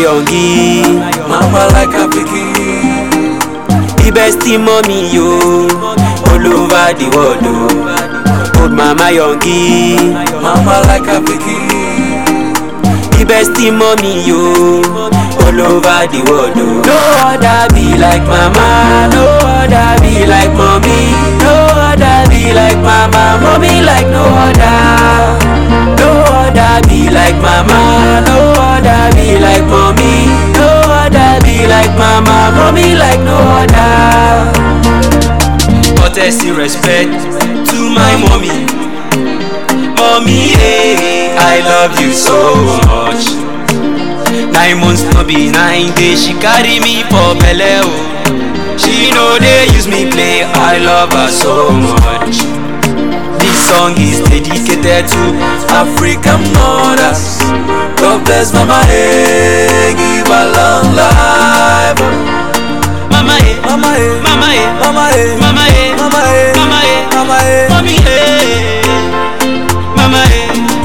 yongi. Mama like a pikin. The best in mommy yo. All over the world oh. Old mama yongi. Mama like a pikin. The best in mommy yo. All over the world oh. No other be like mama. No other be like mommy. No other be like mama. Mommy like no other. No other be like mama. No other be like mommy. No other be like mama. Mommy like no other. Courtesy respect to my mommy. Mommy, eh, I love you so much. Nine months no be nine days, she carry me for belle oh. She know they use me play, I love her so much. This song is dedicated to African mothers. God bless Mama, hey, give her long life. Mama eh, Mama, hey, Mama eh, Mama, hey, Mama eh, Mama, hey, Mama eh, Mama, hey. Mommy eh, Mama eh.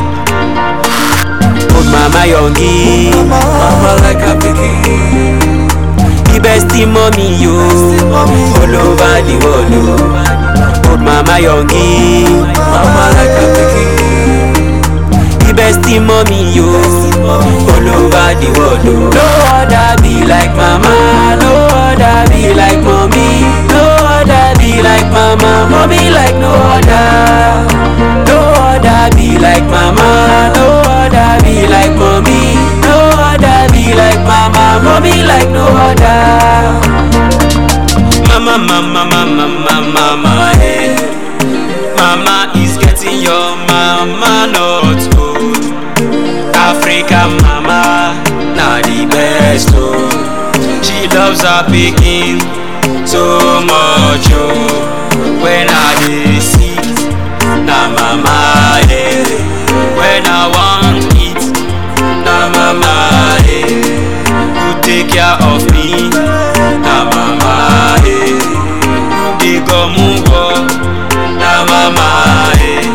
Old Mama Yongi, Mama like a pikin. the best in mommy yo. All over the world oh. Old Mama Yongi, Mama like a pikin. the best in mommy yo. All over the world oh. No other be like mama, no other be like mommy, no other be like mama, mommy like no other. No other be like mama, no other be like mommy, no other be like mama, mommy like no other. Mama, mama, mama, mama, mama, hey. Mama is getting your mama not old. African mama, na the best oh. She loves her pikin so much oh. When I dey sick, na mama eh. When I want eat, na mama eh. Who take care of me, na mama eh. Who dey go move na mama eh.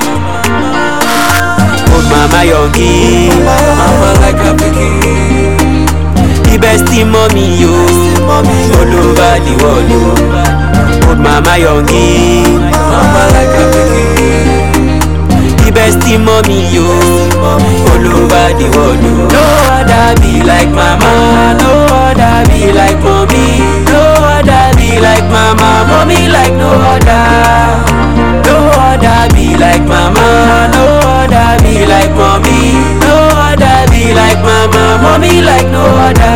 Old mama yongi. Mama like a pikin. The best in mommy yo All over the world oh. Old mama yongi Mama like a pikin. The best in mommy yo All over the world oh. No other be like mama No other be like mommy No other be like mama Mommy like no other No other be like mama No other be like mommy No other be like mama Mommy like no other